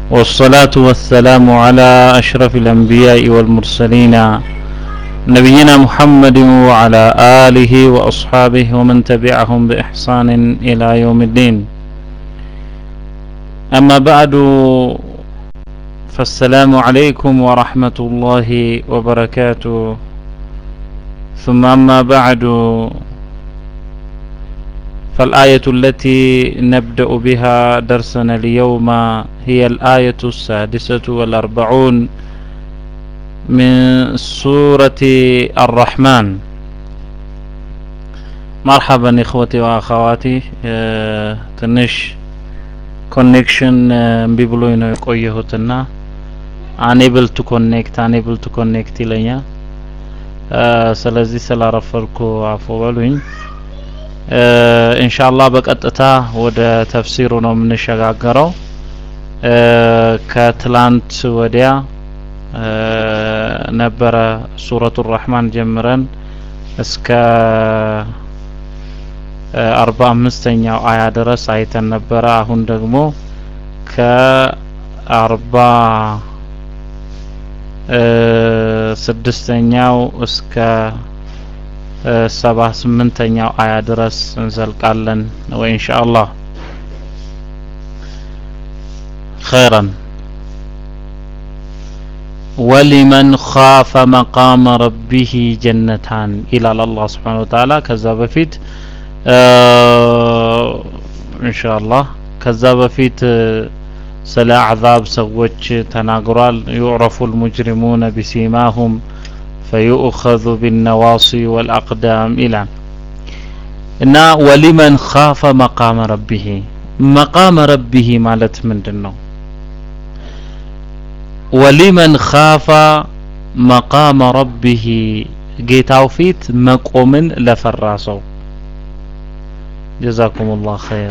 والصلاة والسلام على أشرف الأنبياء والمرسلين نبينا محمد وعلى آله وأصحابه ومن تبعهم بإحسان إلى يوم الدين أما بعد فالسلام عليكم ورحمة الله وبركاته ثم أما بعد فالآية التي نبدأ بها درسنا اليوم هي الآية السادسة والأربعون من سورة الرحمن مرحبا إخوتي وأخواتي ትንሽ ኮኔክሽን እምቢ ብሎኝ ነው የቆየሁትና አንኤብል ቱ ኮኔክት አንኤብል ቱ ኮኔክት ይለኛል። ስለዚህ ስላረፈርኩ አፎ በሉኝ። ኢንሻአላህ በቀጥታ ወደ ተፍሲሩ ነው የምንሸጋገረው። ከትላንት ወዲያ ነበረ ሱረቱ ራህማን ጀምረን እስከ አርባ አምስተኛው አያ ድረስ አይተን ነበረ። አሁን ደግሞ ከአርባ ስድስተኛው እስከ ሰባ ስምንተኛው አያ ድረስ እንዘልቃለን ወይ ኢንሻአላህ ኸይረን ወሊመን ኻፈ መቃመ ረቢህ ጀነታን ይላል አላህ ስብሓነሁ ወተዓላ ከዛ በፊት ኢንሻአላህ ከዛ በፊት ስለ አዕዛብ ሰዎች ተናግሯል ዩዕረፉ ልሙጅሪሙነ ቢሲማሁም ፈዩእኸዙ ቢነዋሲ ወልአቅዳም ይላል እና ወሊመን ኻፈ መቃመ ረቢህ መቃመ ረቢህ ማለት ምንድን ነው ወሊመን ኻፈ መቃመ ረቢህ ጌታው ፊት መቆምን ለፈራ ሰው ጀዛኩም ላህ ኸይር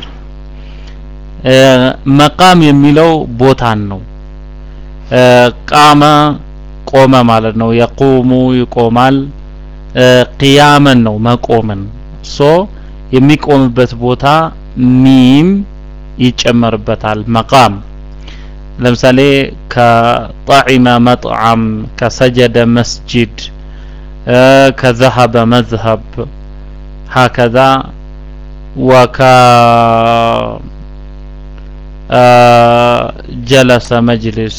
መቃም የሚለው ቦታን ነው ቃመ ቆመ ማለት ነው የቁሙ ይቆማል ቅያመን ነው መቆምን ሶ የሚቆምበት ቦታ ሚም ይጨመርበታል መቃም ለምሳሌ ከጣዒመ መጥዓም ከሰጀደ መስጂድ ከዘሀበ መዝሀብ ሀከዛ ወከ ጀለሰ መጅሊስ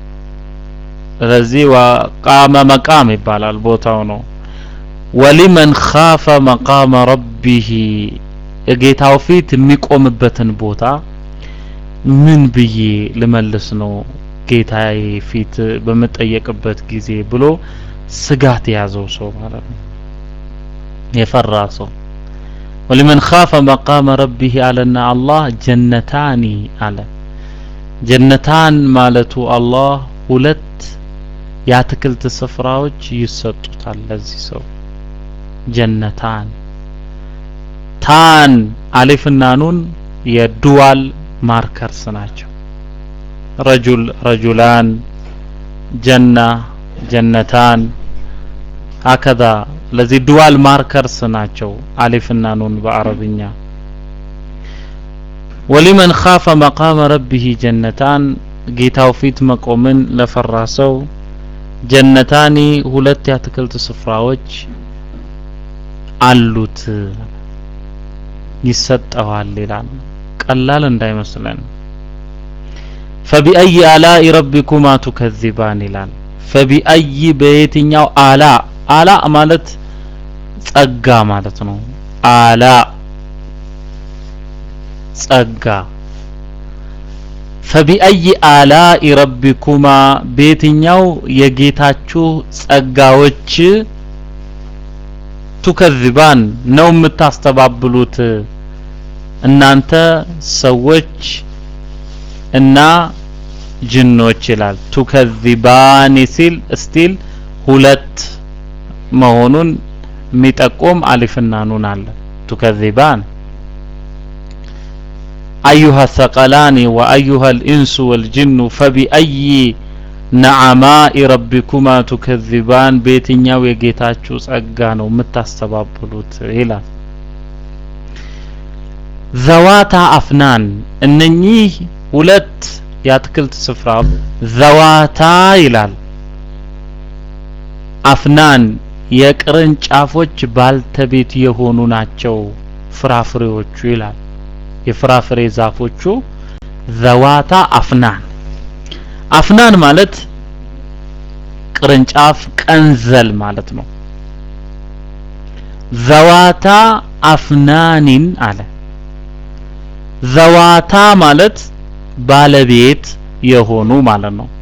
ስለዚህ ወቃመ መቃም ይባላል ቦታው ነው ወሊመን ኻፈ መቃመ ረቢህ የጌታው ፊት የሚቆምበትን ቦታ ምን ብዬ ልመልስ ነው ጌታዬ ፊት በምጠየቅበት ጊዜ ብሎ ስጋት የያዘው ሰው ማለት ነው የፈራ ሰው ወሊመን ኻፈ መቃመ ረቢህ አለና አላህ ጀነታኒ አለ ጀነታን ማለቱ አላህ ሁለት የአትክልት ስፍራዎች ይሰጡታል ለዚህ ሰው ጀነታን ታን አሊፍና ኑን የዱዋል ማርከርስ ናቸው ረጁል ረጁላን ጀና ጀነታን ሀከዛ ለዚህ ዱዋል ማርከርስ ናቸው አሊፍና ኑን በአረብኛ ወሊመን ኻፈ መቃመ ረቢህ ጀነታን ጌታው ፊት መቆምን ለፈራ ሰው ጀነታኒ ሁለት የአትክልት ስፍራዎች አሉት ይሰጠዋል ይላል ቀላል እንዳይመስለን ፈቢአይ አላኢ ረቢኩማ ቱከዚባን ይላል ፈቢአይ በየትኛው አላ አላ ማለት ጸጋ ማለት ነው አላ ጸጋ ፈቢአይ አላኢ ረቢኩማ በየትኛው የጌታችሁ ጸጋዎች ቱከዚባን ነው የምታስተባብሉት እናንተ ሰዎች እና ጅኖች ይላል ቱከዚባኒ ሲል ስቲል ሁለት መሆኑን የሚጠቁም አሊፍና ኑን አለ ቱከዚባን አዩሃ ሰቀላኒ ወአዩሃ ልኢንሱ ወልጅኑ ፈቢአይ ነዓማኢ ረቢኩማ ቱከዚባን በየትኛው የጌታችሁ ጸጋ ነው የምታስተባብሉት ይላል ዘዋታ አፍናን እነኚህ ሁለት የአትክልት ስፍራ ዘዋታ ይላል አፍናን የቅርንጫፎች ባልተቤት የሆኑ ናቸው ፍራፍሬዎቹ ይላል የፍራፍሬ ዛፎቹ ዘዋታ አፍናን አፍናን ማለት ቅርንጫፍ ቀንዘል ማለት ነው ዘዋታ አፍናኒን አለ ዘዋታ ማለት ባለቤት የሆኑ ማለት ነው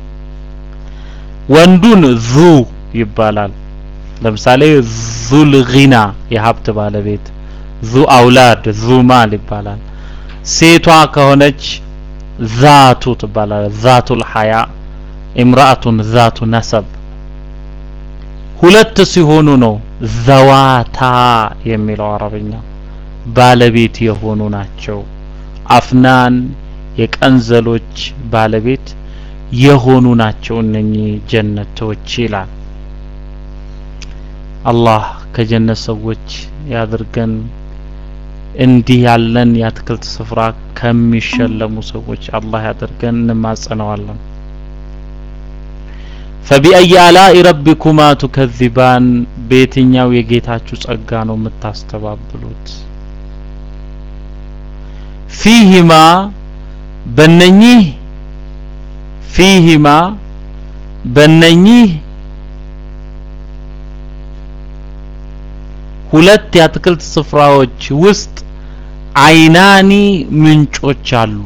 ወንዱን ዙ ይባላል ለምሳሌ ዙል ጊና የሀብት ባለቤት ዙ አውላድ ዙ ማል ይባላል ሴቷ ከሆነች ዛቱ ትባላለች ዛቱል ሐያ ኢምራአቱን ዛቱ ነሰብ ሁለት ሲሆኑ ነው ዘዋታ የሚለው አረብኛ ባለቤት የሆኑ ናቸው አፍናን የቀንዘሎች ባለቤት የሆኑ ናቸው እነኚህ ጀነቶች ይላል አላህ ከጀነት ሰዎች ያድርገን እንዲህ ያለን የአትክልት ስፍራ ከሚሸለሙ ሰዎች አላህ ያድርገን እንማጸነዋለን ፈቢአይ አላኢ ረቢኩማ ቱከዚባን በየትኛው የጌታችሁ ጸጋ ነው የምታስተባብሉት ፊሂማ በነኚህ ፊሂማ በነኚህ ሁለት የአትክልት ስፍራዎች ውስጥ አይናኒ ምንጮች አሉ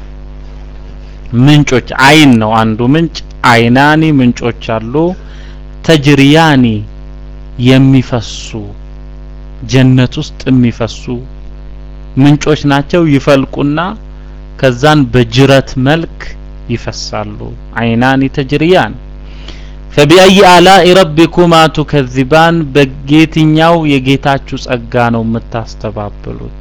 ምንጮች አይን ነው አንዱ ምንጭ አይናኒ ምንጮች አሉ ተጅሪያኒ የሚፈሱ ጀነት ውስጥ የሚፈሱ ምንጮች ናቸው ይፈልቁና ከዛን በጅረት መልክ ይፈሳሉ አይናኒ ተጅሪያን ፈቢአይ አላኢ ረቢኩማ ቱከዚባን በየትኛው የጌታችሁ ጸጋ ነው የምታስተባብሉት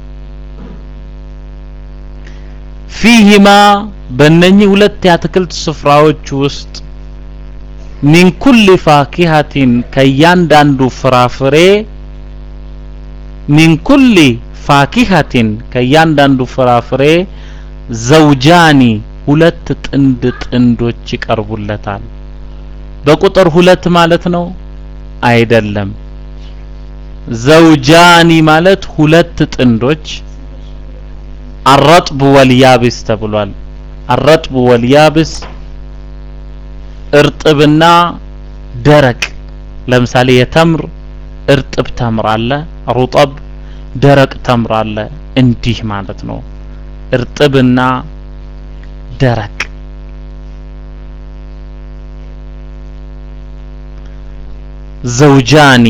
ፊሂማ በእነኚህ ሁለት የአትክልት ስፍራዎች ውስጥ ሚን ኩል ፋኪሀቲን ከእያንዳንዱ ፍራፍሬ ሚን ኩል ፋኪሀቲን ከእያንዳንዱ ፍራፍሬ ዘውጃኒ ሁለት ጥንድ ጥንዶች ይቀርቡለታል በቁጥር ሁለት ማለት ነው አይደለም ዘውጃኒ ማለት ሁለት ጥንዶች አረጥብ ወልያብስ ተብሏል አረጥብ ወልያብስ እርጥብና ደረቅ ለምሳሌ የተምር እርጥብ ተምር አለ ሩጠብ ደረቅ ተምር አለ እንዲህ ማለት ነው እርጥብና ደረቅ ዘውጃኒ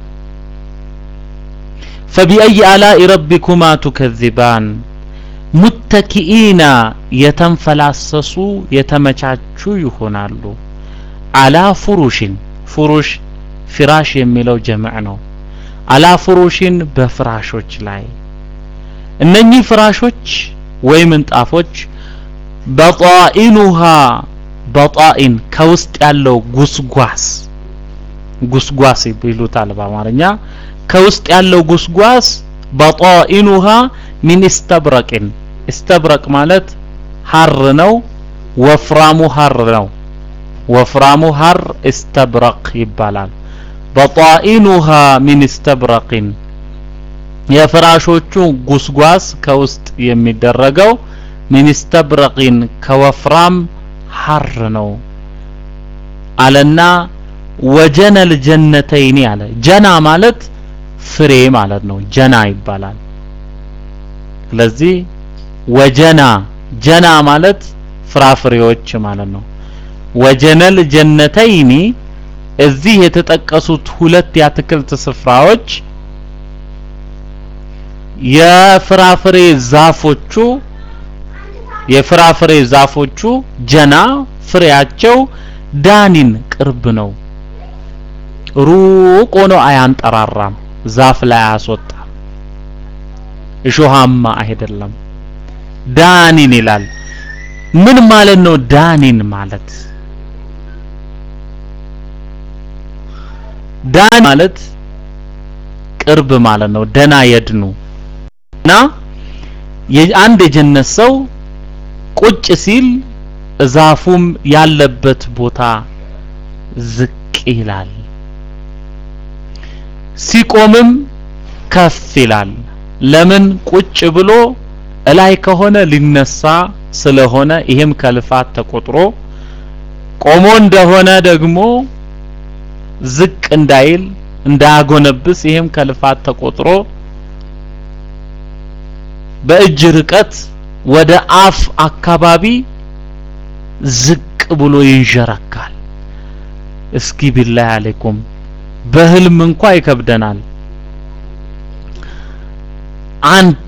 ፈቢአይ አላኢ ረቢኩማ ቱከዚባን ሙተኪኢና የተንፈላሰሱ የተመቻቹ ይሆናሉ አላ ፉሩሽን ፉሩሽ ፊራሽ የሚለው ጀምዕ ነው አላ ፉሩሽን በፍራሾች ላይ እነኚህ ፍራሾች ወይ ምንጣፎች በጣኢኑሃ በጣኢን ከውስጥ ያለው ጉስጓስ ጉስጓስ ይሉታል በአማርኛ ከውስጥ ያለው ጉስጓስ በጣኢኑሃ ሚን ኢስተብረቅን ኢስተብረቅ ማለት ሀር ነው ወፍራሙ ሀር ነው ወፍራሙ ሀር ኢስተብረቅ ይባላል በጣኢኑሃ ሚን ኢስተብረቅን የፍራሾቹ ጉስጓስ ከውስጥ የሚደረገው ሚን ኢስተብረቅን ከወፍራም ሀር ነው አለና ወጀነል ጀነተይኒ አለ ጀና ማለት ፍሬ ማለት ነው ጀና ይባላል ስለዚህ ወጀና ጀና ማለት ፍራፍሬዎች ማለት ነው ወጀነል ጀነተይኒ እዚህ የተጠቀሱት ሁለት የአትክልት ስፍራዎች የፍራፍሬ ዛፎቹ የፍራፍሬ ዛፎቹ ጀና ፍሬያቸው ዳኒን ቅርብ ነው ሩቅ ሆኖ አያንጠራራም ዛፍ ላይ አያስወጣም እሾሃማ አይደለም ዳኒን ይላል ምን ማለት ነው ዳኒን ማለት ዳን ማለት ቅርብ ማለት ነው ደና የድኑ እና የአንድ የጀነት ሰው ቁጭ ሲል ዛፉም ያለበት ቦታ ዝቅ ይላል ሲቆምም ከፍ ይላል ለምን ቁጭ ብሎ እላይ ከሆነ ሊነሳ ስለሆነ ይሄም ከልፋት ተቆጥሮ ቆሞ እንደሆነ ደግሞ ዝቅ እንዳይል እንዳያጎነብስ ይሄም ከልፋት ተቆጥሮ በእጅ ርቀት ወደ አፍ አካባቢ ዝቅ ብሎ ይንዠረካል እስኪ ቢላህ አለይኩም በህልም እንኳ ይከብደናል አንድ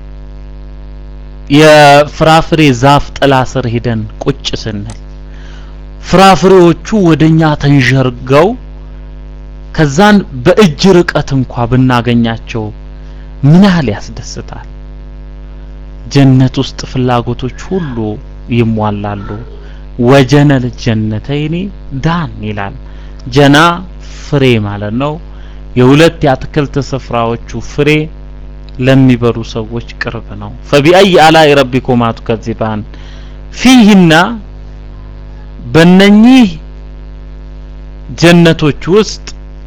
የፍራፍሬ ዛፍ ጥላ ስር ሂደን ቁጭ ስንል ፍራፍሬዎቹ ወደኛ ተንዠርገው ከዛን በእጅ ርቀት እንኳ ብናገኛቸው ምን ያህል ያስደስታል ጀነት ውስጥ ፍላጎቶች ሁሉ ይሟላሉ ወጀነል ጀነተይኒ ዳን ይላል ጀና ፍሬ ማለት ነው የሁለት የአትክልት ስፍራዎቹ ፍሬ ለሚበሉ ሰዎች ቅርብ ነው ፈቢአይ አላኢ ረቢኩማ ቱከዚባን ፊህና በነኚህ ጀነቶች ውስጥ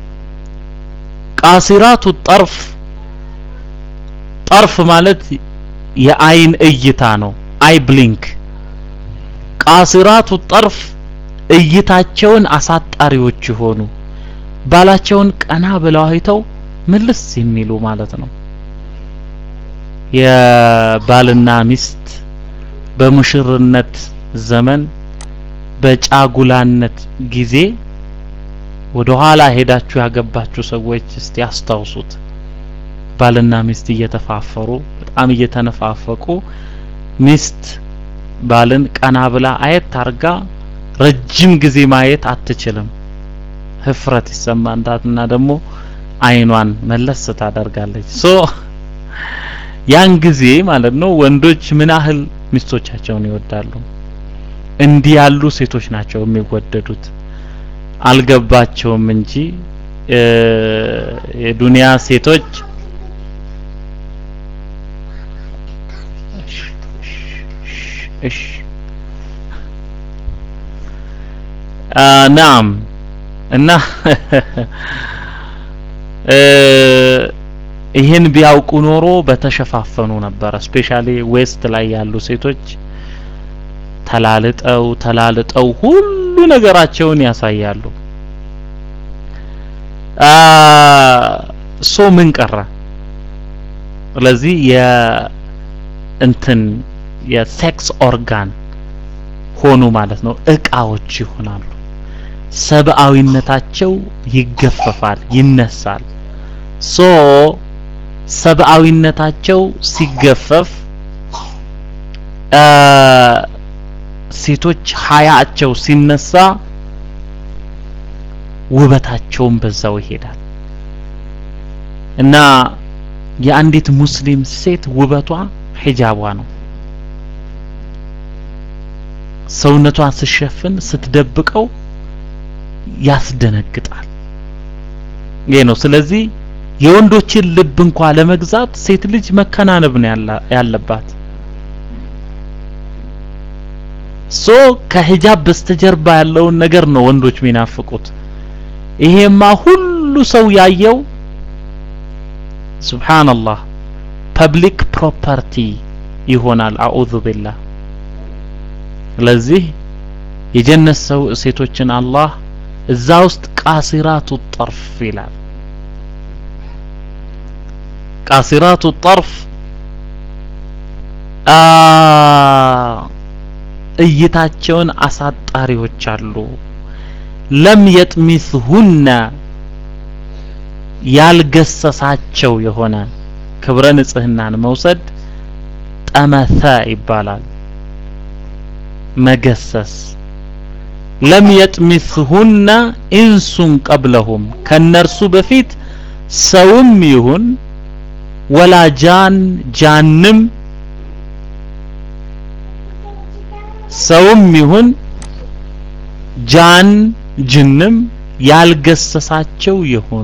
ቃሲራቱ ጠርፍ ጠርፍ ማለት የአይን እይታ ነው አይ ብሊንክ ቃሲራቱ ጠርፍ እይታቸውን አሳጣሪዎች የሆኑ ባላቸውን ቀና ብለው አይተው ምልስ የሚሉ ማለት ነው የባልና ሚስት በሙሽርነት ዘመን በጫጉላነት ጊዜ ወደ ኋላ ሄዳችሁ ያገባችሁ ሰዎች እስቲ ያስታውሱት ባልና ሚስት እየተፋፈሩ በጣም እየተነፋፈቁ ሚስት ባልን ቀና ብላ አየት አርጋ ረጅም ጊዜ ማየት አትችልም ህፍረት ይሰማንታትና ደግሞ አይኗን መለስ ታደርጋለች ሶ ያን ጊዜ ማለት ነው ወንዶች ምን ያህል ሚስቶቻቸውን ይወዳሉ እንዲህ ያሉ ሴቶች ናቸው የሚወደዱት አልገባቸውም እንጂ የዱንያ ሴቶች እሺ ናም እና ይህን ቢያውቁ ኖሮ በተሸፋፈኑ ነበር ስፔሻሊ ዌስት ላይ ያሉ ሴቶች ተላልጠው ተላልጠው ሁሉ ነገራቸውን ያሳያሉ ሶ ምን ቀረ ስለዚህ የእንትን የሴክስ ኦርጋን ሆኑ ማለት ነው እቃዎች ይሆናሉ ሰብአዊነታቸው ይገፈፋል ይነሳል ሶ ሰብአዊነታቸው ሲገፈፍ ሴቶች ሀያቸው ሲነሳ ውበታቸውን በዛው ይሄዳል እና የአንዲት ሙስሊም ሴት ውበቷ ሂጃቧ ነው ሰውነቷን ስትሸፍን ስትደብቀው ያስደነግጣል ይሄ ነው ስለዚህ የወንዶችን ልብ እንኳ ለመግዛት ሴት ልጅ መከናነብ ነው ያለባት ሶ ከሂጃብ በስተጀርባ ያለውን ነገር ነው ወንዶች የሚናፍቁት ይሄማ ሁሉ ሰው ያየው ሱብሃንአላህ ፐብሊክ ፕሮፐርቲ ይሆናል አዑዙ ቢላህ ስለዚህ የጀነት ሰው ሴቶችን አላህ እዛ ውስጥ ቃሲራቱ ጠርፍ ይላል ቃሲራቱ ጠርፍ እይታቸውን አሳጣሪዎች አሉ ለም የጥሚስሁነ ያልገሰሳቸው የሆነ ክብረ ንጽህናን መውሰድ ጠመሰ ይባላል መገሰስ ለም የጥሚስሁነ ኢንሱን ቀብለሁም ከነርሱ በፊት ሰውም ይሁን ወላ ጃን ጃንም ሰውም ይሁን ጃን ጅንም ያልገሰሳቸው የሆኑ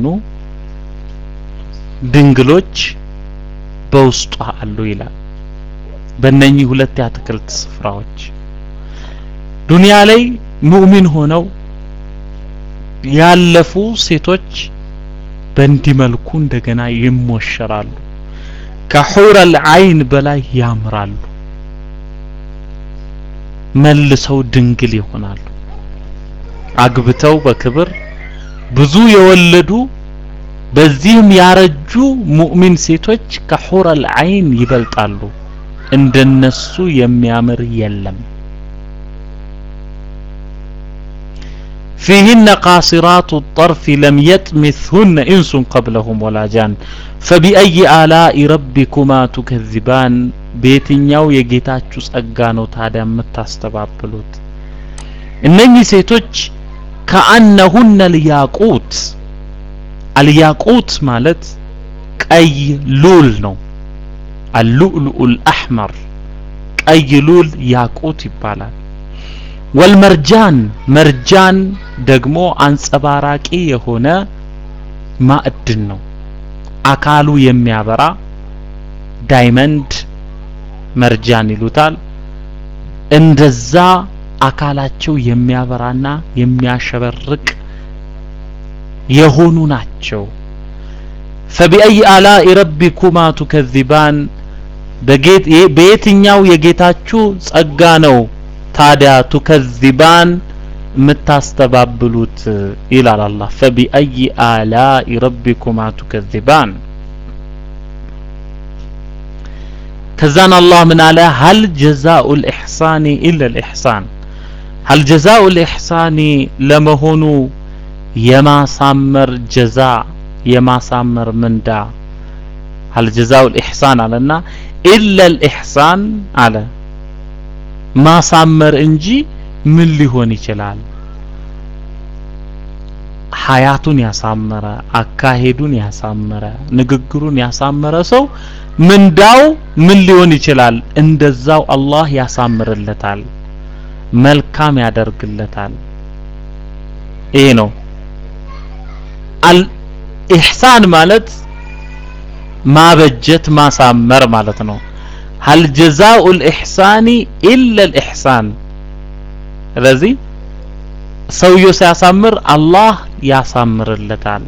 ድንግሎች በውስጧ አሉ ይላል በእነኚህ ሁለት የአትክልት ስፍራዎች ዱንያ ላይ ሙእሚን ሆነው ያለፉ ሴቶች በእንዲህ መልኩ እንደገና ይሞሸራሉ። ከሑረል አይን በላይ ያምራሉ። መልሰው ድንግል ይሆናሉ። አግብተው በክብር ብዙ የወለዱ በዚህም ያረጁ ሙእሚን ሴቶች ከሑረል አይን ይበልጣሉ። እንደነሱ የሚያምር የለም። ፊህነ ቃሲራቱ ጠርፊ ለም የጥሚስሁነ ኢንሱን ቀብለሁም ወላ ጃን ፈቢአይ አላኢ ረቢኩማ ቱከዚባን በየትኛው የጌታችሁ ጸጋ ነው ታዲያ የምታስተባብሉት? እነኚህ ሴቶች ከአነሁነ ልያቁት አልያቁት ማለት ቀይ ሉል ነው። አልሉእሉኡል አሕመር ቀይ ሉል ያቁት ይባላል። ወልመርጃን መርጃን ደግሞ አንጸባራቂ የሆነ ማዕድን ነው። አካሉ የሚያበራ ዳይመንድ መርጃን ይሉታል። እንደዛ አካላቸው የሚያበራና የሚያሸበርቅ የሆኑ ናቸው። ፈቢአይ አላኢ ረቢኩማ ቱከዚባን በየትኛው የጌታችሁ ጸጋ ነው ታዲያ ቱከዚባን የምታስተባብሉት ይላል አላህ። ፈቢአይ አላኢ ረቢኩማ ቱከዚባን። ከዛን አላህ ምን አለ? ሀል ጀዛኡል ኢሕሳኒ ኢለል ኢሕሳን። ሀል ጀዛኡል ኢሕሳኒ ለመሆኑ የማሳመር ጀዛ የማሳመር ምንዳ ሀል ጀዛኡል ኢሕሳን አለና ኢለል ኢሕሳን አለ ማሳመር እንጂ ምን ሊሆን ይችላል? ሀያቱን ያሳመረ አካሄዱን ያሳመረ ንግግሩን ያሳመረ ሰው ምንዳው ምን ሊሆን ይችላል? እንደዛው አላህ ያሳምርለታል፣ መልካም ያደርግለታል። ይሄ ነው አል ኢሕሳን ማለት ማበጀት ማሳመር ማለት ነው። ሀል ጀዛኡል ኢሕሳኒ ኢለል ኢሕሳን። ስለዚህ ሰውየው ሲያሳምር አላህ ያሳምርለታል።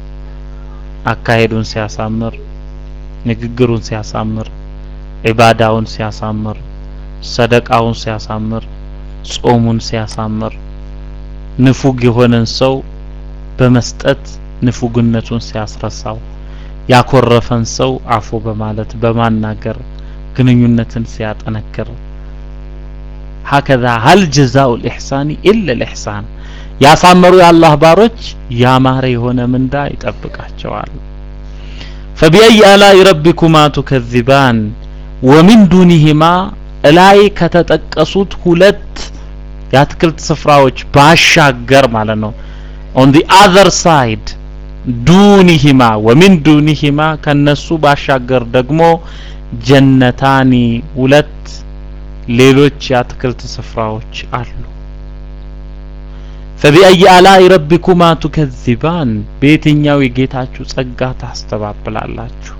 አካሄዱን ሲያሳምር፣ ንግግሩን ሲያሳምር፣ ዒባዳውን ሲያሳምር፣ ሰደቃውን ሲያሳምር፣ ጾሙን ሲያሳምር፣ ንፉግ የሆነን ሰው በመስጠት ንፉግነቱን ሲያስረሳው፣ ያኮረፈን ሰው አፉ በማለት በማናገር ግንኙነትን ሲያጠነክር ሀከዛ ሀል ጀዛኡል ኢሕሳኒ ኢለል ኢሕሳን ያሳመሩ የአላህ ባሮች ያማረ የሆነ ምንዳ ይጠብቃቸዋል። ፈቢአይ አላኢ ረቢኩማ ቱከዚባን ወሚን ዱኒሂማ እላይ ከተጠቀሱት ሁለት የአትክልት ስፍራዎች ባሻገር ማለት ነው ኦን ዲ አዘር ሳይድ ዱኒሂማ ወሚን ዱኒሂማ ከነሱ ባሻገር ደግሞ ጀነታኒ ሁለት ሌሎች የአትክልት ስፍራዎች አሉ። ፈቢአይ አላኢ ረቢኩማ ቱከዚባን በየትኛው የጌታችሁ ጸጋ ታስተባብላላችሁ?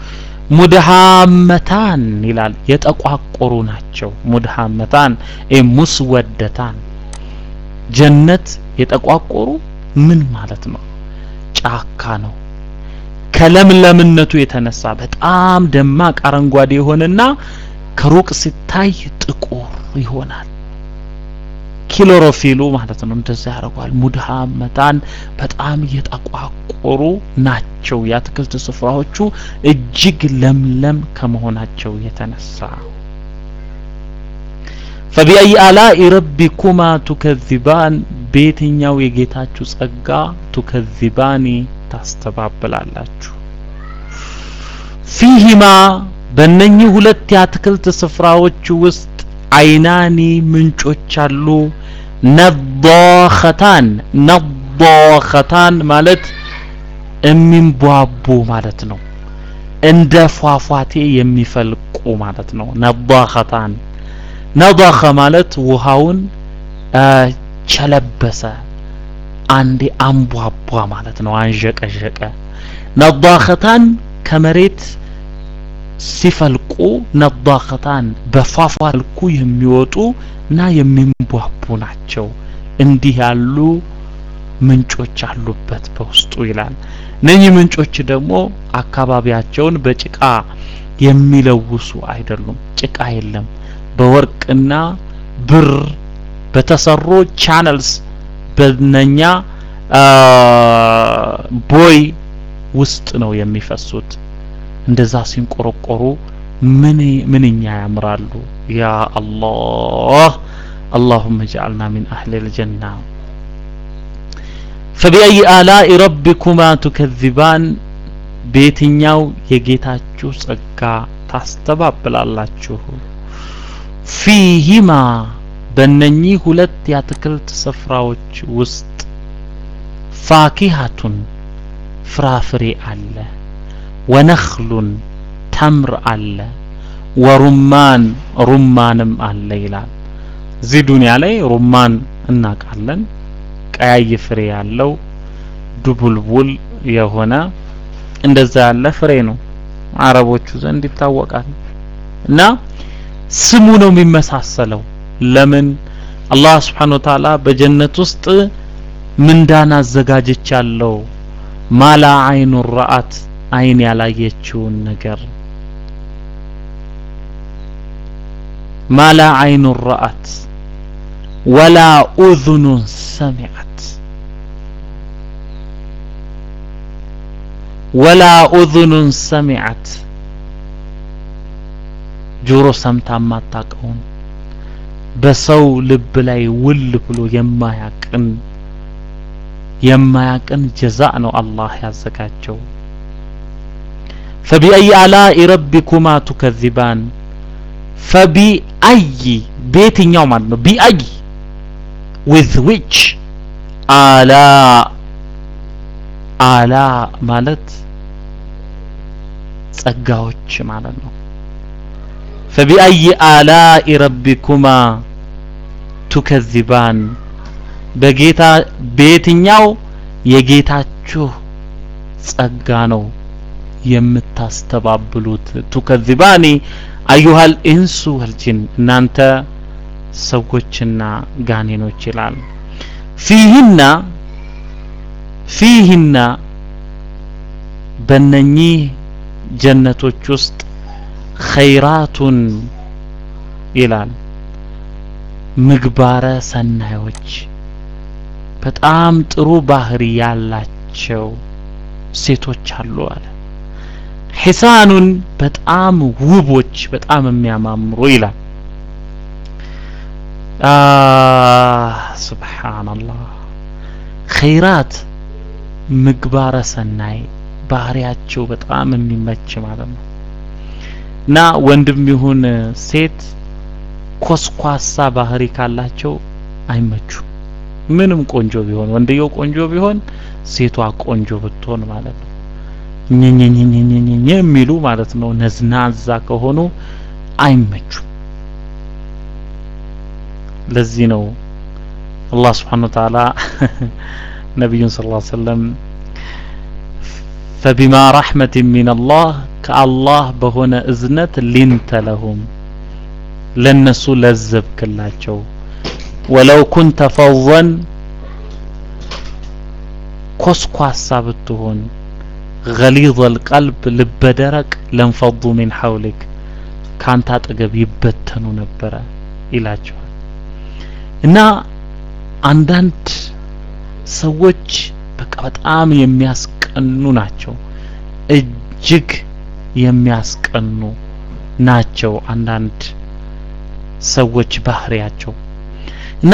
ሙድሃመታን ይላል የጠቋቆሩ ናቸው። ሙድሃመታን ሙስወደታን ጀነት የጠቋቆሩ ምን ማለት ነው? ጫካ ነው። ከለምለምነቱ የተነሳ በጣም ደማቅ አረንጓዴ የሆነና ከሩቅ ሲታይ ጥቁር ይሆናል። ኪሎሮፊሉ ማለት ነው እንደዛ ያደርገዋል። ሙድሃመታን በጣም እየጠቋቆሩ ናቸው። የአትክልት ስፍራዎቹ እጅግ ለምለም ከመሆናቸው የተነሳ ፈቢአይ አላኢ ረቢኩማ ቱከዚባን በየትኛው የጌታችሁ ጸጋ ቱከዚባኒ ታስተባብላላችሁ? ፊሂማ በእነኚህ ሁለት የአትክልት ስፍራዎች ውስጥ አይናኒ ምንጮች አሉ። ነዷኸታን ነዷኸታን ማለት የሚንቧቡ ማለት ነው። እንደ ፏፏቴ የሚፈልቁ ማለት ነው። ነዷኸታን ነዷኸ ማለት ውሃውን ቸለበሰ፣ አንዴ አንቧቧ ማለት ነው። አንዠቀዠቀ። ነዷኸታን ከመሬት ሲፈልቁ ነዳኸታን በፏፏ መልኩ የሚወጡ እና የሚንቧቡ ናቸው። እንዲህ ያሉ ምንጮች አሉበት በውስጡ ይላል። እነኚህ ምንጮች ደግሞ አካባቢያቸውን በጭቃ የሚለውሱ አይደሉም። ጭቃ የለም። በወርቅና ብር በተሰሩ ቻነልስ በነኛ ቦይ ውስጥ ነው የሚፈሱት። እንደዛ ሲንቆረቆሩ ምን ምንኛ ያምራሉ። ያ አላህ اللهم اجعلنا من أهل الجنة فبأي آلاء ربكما تكذبان በየትኛው የጌታችሁ ጸጋ ታስተባብላላችሁ? ፊሂማ በእነኚህ ሁለት የአትክልት ስፍራዎች ውስጥ ፋኪሃቱን ፍራፍሬ አለ፣ ወነኽሉን ተምር አለ፣ ወሩማን ሩማንም አለ ይላል። እዚህ ዱንያ ላይ ሩማን እናውቃለን፣ ቀያይ ፍሬ ያለው ዱቡልቡል የሆነ እንደዛ ያለ ፍሬ ነው። አረቦቹ ዘንድ ይታወቃል። እና ስሙ ነው የሚመሳሰለው። ለምን አላህ Subhanahu Wa Ta'ala በጀነት ውስጥ ምንዳን አዘጋጅቻለሁ ማላ አይኑ ረአት አይን ያላየችውን ነገር ማላ አይኑ ረአት ወላ ኡዝኑ ሰሚዐት ወላ ኡዝኑን ሰሚዐት ጆሮ ሰምታ የማታውቀውን በሰው ልብ ላይ ውል ብሎ የማያቅን የማያቅን ጀዛ ነው አላህ ያዘጋጀው። ፈቢአይ አላኢ ረቢኩማ ቱከዚባን ፈቢአይ በየትኛው ማለት ነው። ቢአይ ዊዝ ዊች አላ አላ ማለት ጸጋዎች ማለት ነው። ፈቢአይ አላኢ ረቢኩማ ቱከዚባን በጌታ በየትኛው የጌታችሁ ጸጋ ነው የምታስተባብሉት? ቱከዚባኒ አዩሃል ኢንሱ ወልጂን እናንተ ሰዎችና ጋኔኖች ይላል። ፊህና ፊህና በነኚህ ጀነቶች ውስጥ ኸይራቱን ይላል ምግባረ ሰናዮች በጣም ጥሩ ባህሪ ያላቸው ሴቶች አሉ አለ። ሒሳኑን በጣም ውቦች በጣም የሚያማምሩ ይላል። ሱብሓነላህ ኸይራት ምግባረ ሰናይ ባህሪያቸው በጣም የሚመች ማለት ነው እና ወንድም ይሁን ሴት ኮስኳሳ ባህሪ ካላቸው አይመቹም። ምንም ቆንጆ ቢሆን ወንድየው ቆንጆ ቢሆን ሴቷ ቆንጆ ብትሆን ማለት ነው ኘኘኘኘኘኘ የሚሉ ማለት ነው። ነዝናዛ ከሆኑ አይመቹም። ለዚህ ነው አላህ ስብሓነ ወተዓላ ነቢዩን ሰለላሁ ዐለይሂ ወሰለም ፈቢማ ረሕመትን ሚነላህ ከአላህ በሆነ እዝነት ሊንተ ለሁም ለነሱ ለዘብክላቸው ወለው ኩንተ ፈወን ኮስኳሳ ብትሆን ገሊዘል ቀልብ ልበደረቅ ለንፈዱ ሚን ሐውሊክ ካንተ አጠገብ ይበተኑ ነበረ ይላቸዋል። እና አንዳንድ ሰዎች በቃ በጣም የሚያስቀኑ ናቸው። እጅግ የሚያስቀኑ ናቸው አንዳንድ ሰዎች ባህሪያቸው እና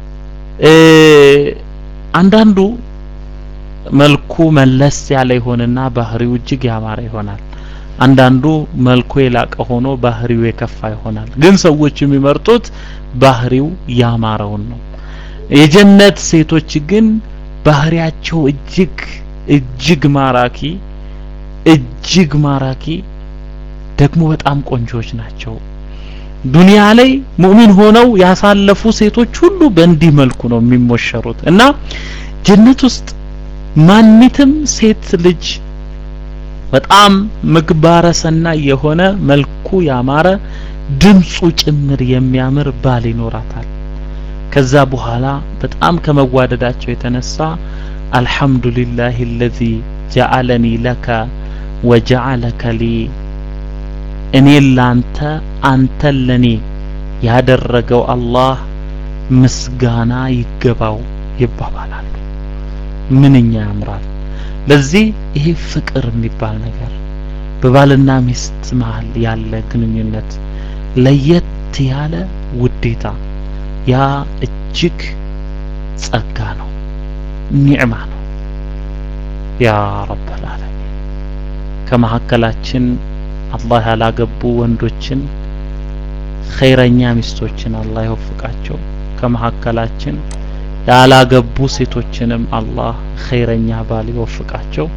አንዳንዱ መልኩ መለስ ያለ ይሆንና ባህሪው እጅግ ያማረ ይሆናል። አንዳንዱ መልኩ የላቀ ሆኖ ባህሪው የከፋ ይሆናል። ግን ሰዎች የሚመርጡት ባህሪው ያማረውን ነው። የጀነት ሴቶች ግን ባህሪያቸው እጅግ እጅግ ማራኪ እጅግ ማራኪ ደግሞ በጣም ቆንጆዎች ናቸው። ዱንያ ላይ ሙእሚን ሆነው ያሳለፉ ሴቶች ሁሉ በእንዲህ መልኩ ነው የሚሞሸሩት እና ጀነት ውስጥ ማኒትም ሴት ልጅ በጣም ምግባረ ሰናይ የሆነ መልኩ ያማረ ድምፁ ጭምር የሚያምር ባል ይኖራታል። ከዛ በኋላ በጣም ከመዋደዳቸው የተነሳ አልሐምዱሊላህ አለዚ ጀዐለኒ ለከ ወጀዐለከ ሊ እኔን ላንተ አንተን ለኔ ያደረገው አላህ ምስጋና ይገባው ይባባላሉ። ምንኛ ያምራል! ለዚህ ይሄ ፍቅር የሚባል ነገር በባልና ሚስት መሀል ያለ ግንኙነት ለየት ያለ ውዴታ ያ እጅግ ጸጋ ነው፣ ኒዕማ ነው። ያ ረበል ዓለሚን ከመሀከላችን አላህ ያላገቡ ወንዶችን ኸይረኛ ሚስቶችን አላህ ይወፍቃቸው። ከመሀከላችን ያላገቡ ሴቶችንም አላህ ኸይረኛ ባል ይወፍቃቸው።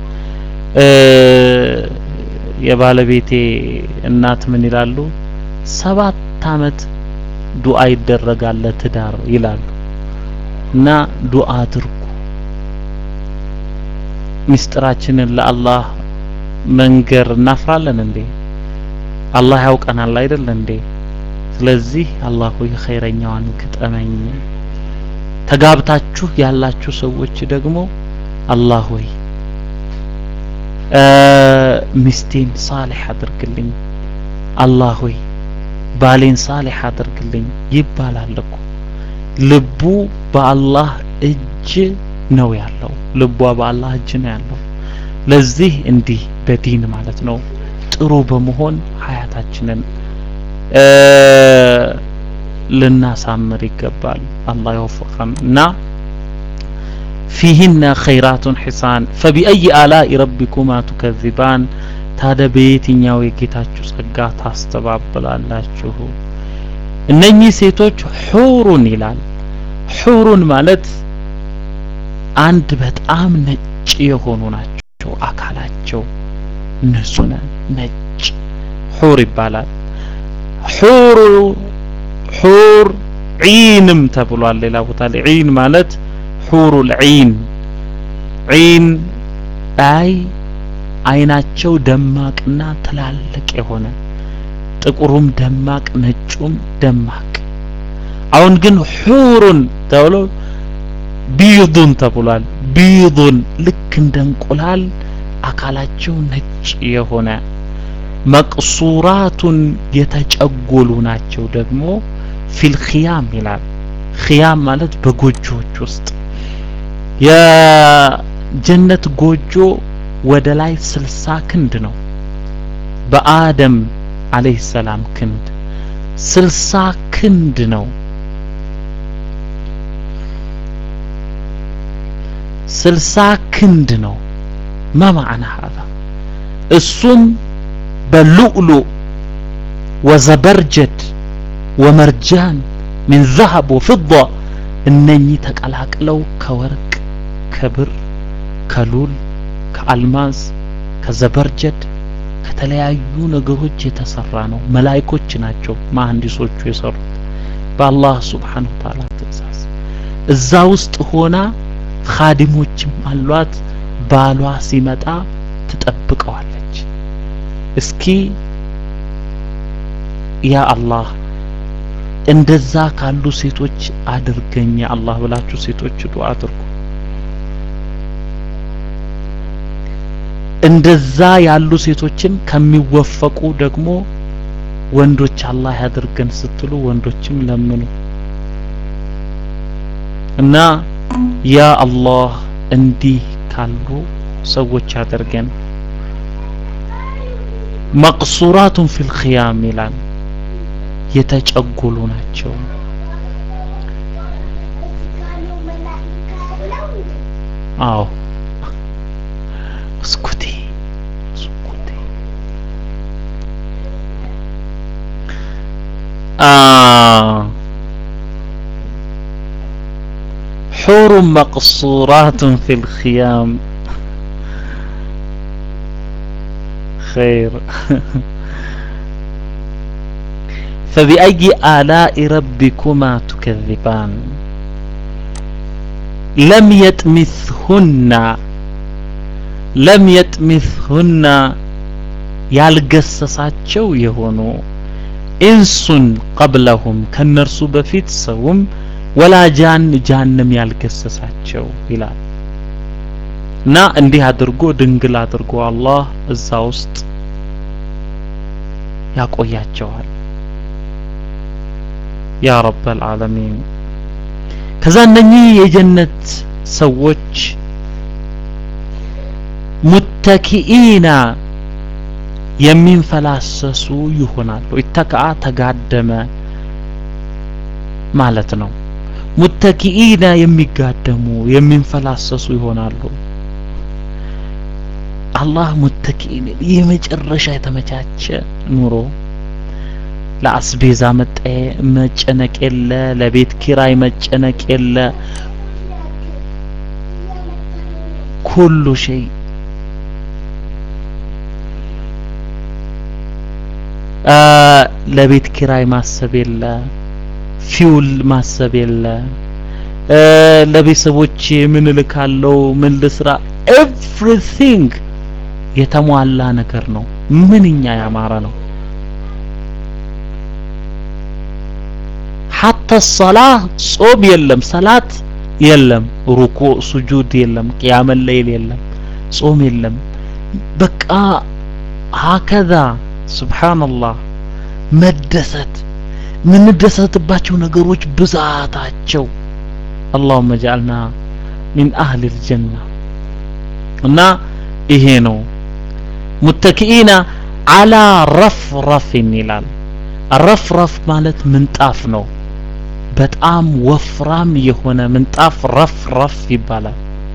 የባለቤቴ እናት ምን ይላሉ? ሰባት አመት ዱዓ ይደረጋል ለትዳር ይላሉ። እና ዱዓ አድርጉ። ሚስጥራችንን ለአላህ መንገር እናፍራለን እንዴ? አላህ ያውቀናል አይደል እንዴ? ስለዚህ አላህ ሆይ ኸይረኛዋን ግጠመኝ። ተጋብታችሁ ያላችሁ ሰዎች ደግሞ አላህ ሆይ ሚስቴን ሳሊህ አድርግልኝ፣ አላህ ሆይ ባሌን ሳሊህ አድርግልኝ ይባላል እኮ። ልቡ በአላህ እጅ ነው ያለው። ልቧ በአላህ እጅ ነው ያለው። ለዚህ እንዲህ በዲን ማለት ነው ጥሩ በመሆን ሀያታችንን ልናሳምር ይገባል። አላህ ይወፍቀን እና ፊህነ ኸይራቱን ሒሳን ፈቢአይ አላኢ ረቢኩማ ቱከዚባን ታዲያ በየትኛው የጌታችሁ ጸጋ ታስተባብላላችሁ? እነኚህ ሴቶች ሑሩን ይላል። ሑሩን ማለት አንድ በጣም ነጭ የሆኑ ናቸው። አካላቸው ንጹህ ነጭ ሑር ይባላል። ሑሩ ሑር ዒንም ተብሏል። ሌላ ቦታ ላይ ዒን ማለት ሑሩል ዒን ዒን አይ አይናቸው ደማቅና ትላልቅ የሆነ ጥቁሩም ደማቅ ነጩም ደማቅ። አሁን ግን ሑሩን ተብሎ ቢዱን ተብሏል። ቢዱን ልክ እንደ እንቁላል አካላቸው ነጭ የሆነ መቅሱራቱን የተጨጎሉ ናቸው። ደግሞ ፊል ኺያም ይላል። ኺያም ማለት በጎጆዎች ውስጥ የጀነት ጎጆ ወደ ላይ ስልሳ ክንድ ነው። በአደም አለይሂ ሰላም ክንድ ስልሳ ክንድ ነው። ስልሳ ክንድ ነው። ማማዕና ሀዛ እሱም በሉዕሉዕ ወዘበርጀድ ወመርጃን ሚን ዘሀብ ወፍዳ እነኚህ ተቀላቅለው ከወርቅ ከብር ከሉል ከአልማዝ ከዘበርጀድ ከተለያዩ ነገሮች የተሰራ ነው። መላይኮች ናቸው መሐንዲሶቹ የሰሩት በአላህ ሱብሓነሁ ወተዓላ ትእዛዝ። እዛ ውስጥ ሆና ኻዲሞችም አሏት። ባሏ ሲመጣ ትጠብቀዋለች። እስኪ ያ አላህ እንደዛ ካሉ ሴቶች አድርገኝ አላህ ብላችሁ ሴቶች ዱዓ አድርጉ። እንደዛ ያሉ ሴቶችን ከሚወፈቁ ደግሞ ወንዶች አላህ ያድርገን ስትሉ ወንዶችም ለምኑ እና ያ አላህ እንዲህ ካሉ ሰዎች ያደርገን። መቅሱራቱን ፊል ኺያም ይላል የተጨጎሉ ናቸው። አዎ እስኩቲ እስኩቲ حور مقصورات في الخيام خير فبأي آلاء ربكما تكذبان لم يطمثهن ለም የጥሚትሁና ያልገሰሳቸው የሆኑ ኢንሱን ቀብለሁም ከነርሱ በፊት ሰውም ወላ ጃን ጃንም ያልገሰሳቸው ይላል እና እንዲህ አድርጎ ድንግል አድርጎ አላህ እዛ ውስጥ ያቆያቸዋል ያ ረበል ዓለሚን ከዛ እነኚህ የጀነት ሰዎች ሙተኪኢና የሚንፈላሰሱ ይሆናሉ ኢተከአ ተጋደመ ማለት ነው ሙተኪኢና የሚጋደሙ የሚንፈላሰሱ ይሆናሉ አላህ ሙተኪኢን የመጨረሻ የተመቻቸ ኑሮ ለአስቤዛ መጨነቅ የለ ለቤት ኪራይ መጨነቅ የለ ኩሉ ሸይ ለቤት ኪራይ ማሰብ የለ ፊውል ማሰብ የለ ለቤተሰቦቼ ምን እልካለሁ ምን ልስራ ኤቭሪቲንግ የተሟላ ነገር ነው ምንኛ ያማረ ነው ሐታ ሰላህ ጾም የለም ሰላት የለም ሩኩዕ ሱጁድ የለም ቅያመ ለይል የለም ጾም የለም በቃ ሀከዛ ሱብሃንአላህ መደሰት የምንደሰትባቸው ነገሮች ብዛታቸው አላሁመ ጃአልና ሚን አህል ልጀና እና ይሄ ነው ሙተኪኢና አላ ረፍረፍን ይላል ረፍረፍ ማለት ምንጣፍ ነው በጣም ወፍራም የሆነ ምንጣፍ ረፍረፍ ይባላል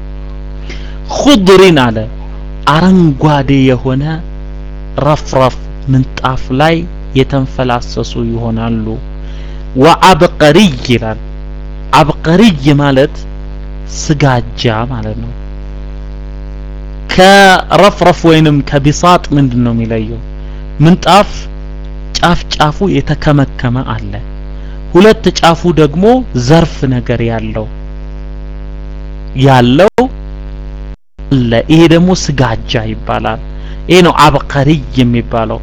ኹድሪን አለ አረንጓዴ የሆነ ረፍረፍ ምንጣፍ ላይ የተንፈላሰሱ ይሆናሉ ወአብቀሪይ ይላል አብቀሪይ ማለት ስጋጃ ማለት ነው ከረፍረፍ ወይንም ከቢሳጥ ምንድን ነው የሚለየው ምንጣፍ ጫፍ ጫፉ የተከመከመ አለ ሁለት ጫፉ ደግሞ ዘርፍ ነገር ያለው ያለው አለ ይሄ ደግሞ ስጋጃ ይባላል ይሄ ነው አብቀሪይ የሚባለው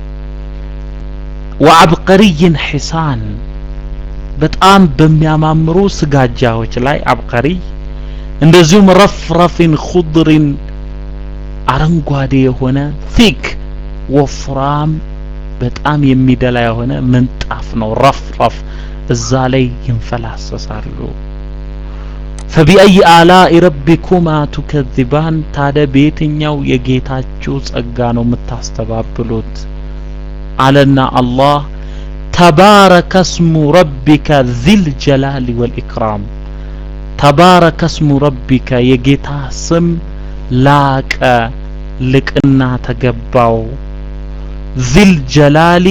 ወአብቀሪይን ሒሳን በጣም በሚያማምሩ ስጋጃዎች ላይ አብቀሪይ እንደዚሁም ረፍረፊን ኹድሪን አረንጓዴ የሆነ ቲክ ወፍራም በጣም የሚደላ የሆነ ምንጣፍ ነው ረፍረፍ እዛ ላይ ይንፈላሰሳሉ ፈቢአይ አላኢ ረቢኩማ ቱከዚባን ታዲያ በየትኛው የጌታችሁ ጸጋ ነው የምታስተባብሉት አለና አላህ ተባረከ ስሙ ረቢከ ዚል ጀላሊ ወልኢክራም ተባረከ ስሙ ረቢከ የጌታ ስም ላቀ ልቅና ተገባው ዚል ጀላሊ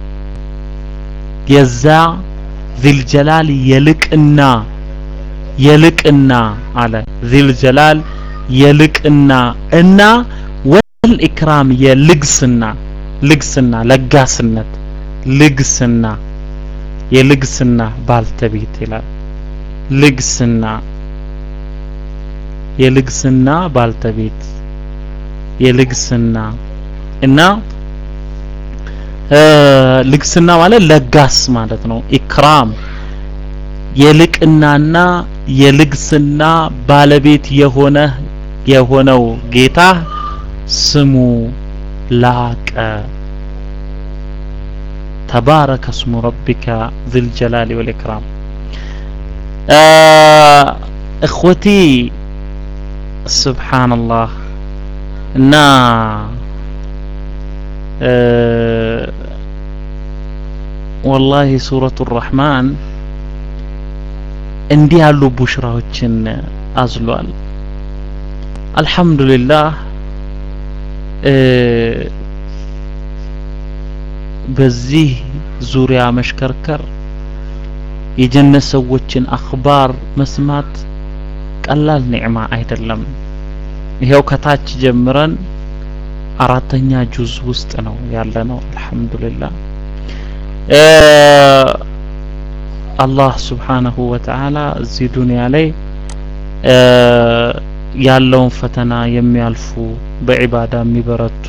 የዛ ዚል ጀላል የልቅና የልቅና አለ ዚል ጀላል የልቅና እና ወል ኢክራም የልግስና ልግስና ለጋስነት ልግስና የልግስና ባልተቤት ይላል ልግስና የልግስና ባልተቤት የልግስና እና ልግስና ማለት ለጋስ ማለት ነው ኢክራም የልቅናና የልግስና ባለቤት የሆነ የሆነው ጌታ ስሙ ላቀ ተባረከ ስሙ ረቢከ ذል ጀላሊ ወልኢክራም እኽወቲ ሱብሓነላህ እና ወላሂ ሱረቱ ረሕማን እንዲህ ያሉ ቡሽራዎችን አዝሏል አልሐምዱሊላህ በዚህ ዙሪያ መሽከርከር የጀነት ሰዎችን አኽባር መስማት ቀላል ኒዕማ አይደለም ይሄው ከታች ጀምረን አራተኛ ጁዝ ውስጥ ነው ያለ ነው አልহামዱሊላህ አላህ Subhanahu Wa Ta'ala እዚህ ዱንያ ላይ ያለውን ፈተና የሚያልፉ በዒባዳ የሚበረቱ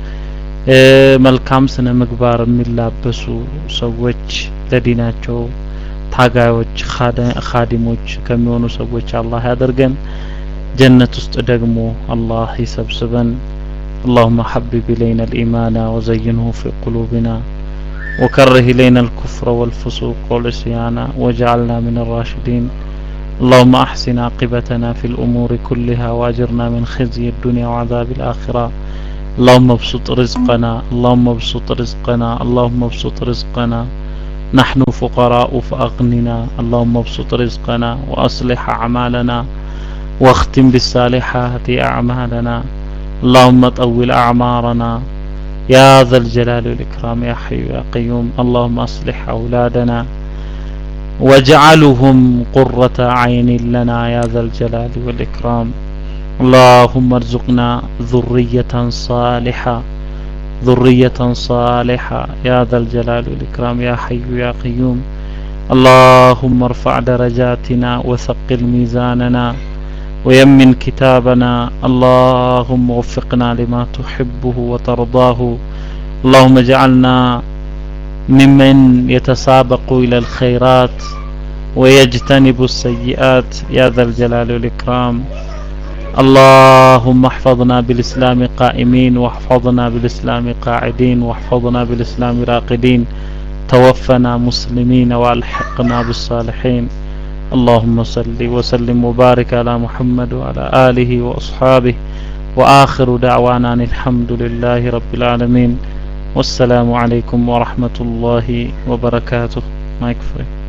መልካም ስነ ምግባር የሚላበሱ ሰዎች ለዲናቸው ታጋዮች ኻዲሞች ከሚሆኑ ሰዎች አላህ ያደርገን ጀነት ውስጥ ደግሞ አላህ ይሰብስበን اللهم حبب إلينا الإيمان وزينه في قلوبنا وكره إلينا الكفر والفسوق والعصيان واجعلنا من الراشدين اللهم أحسن عاقبتنا في الأمور كلها وأجرنا من خزي الدنيا وعذاب الآخرة اللهم ابسط رزقنا اللهم ابسط رزقنا اللهم ابسط رزقنا نحن فقراء فأغننا اللهم ابسط رزقنا وأصلح أعمالنا واختم بالصالحات أعمالنا اللهم طول أعمارنا يا ذا الجلال والإكرام يا حي يا قيوم اللهم أصلح أولادنا واجعلهم قرة عين لنا يا ذا الجلال والإكرام اللهم ارزقنا ذرية صالحة ذرية صالحة يا ذا الجلال والإكرام يا حي يا قيوم اللهم ارفع درجاتنا وثقل ميزاننا ويمن كتابنا اللهم وفقنا لما تحبه وترضاه اللهم اجعلنا ممن يتسابق إلى الخيرات ويجتنب السيئات يا ذا الجلال والإكرام اللهم احفظنا بالإسلام قائمين واحفظنا بالإسلام قاعدين واحفظنا بالإسلام راقدين توفنا مسلمين والحقنا بالصالحين اللهم صل وسلم وبارك على محمد وعلى آله وأصحابه وآخر دعوانا أن الحمد لله رب العالمين والسلام عليكم ورحمة الله وبركاته ما يكفي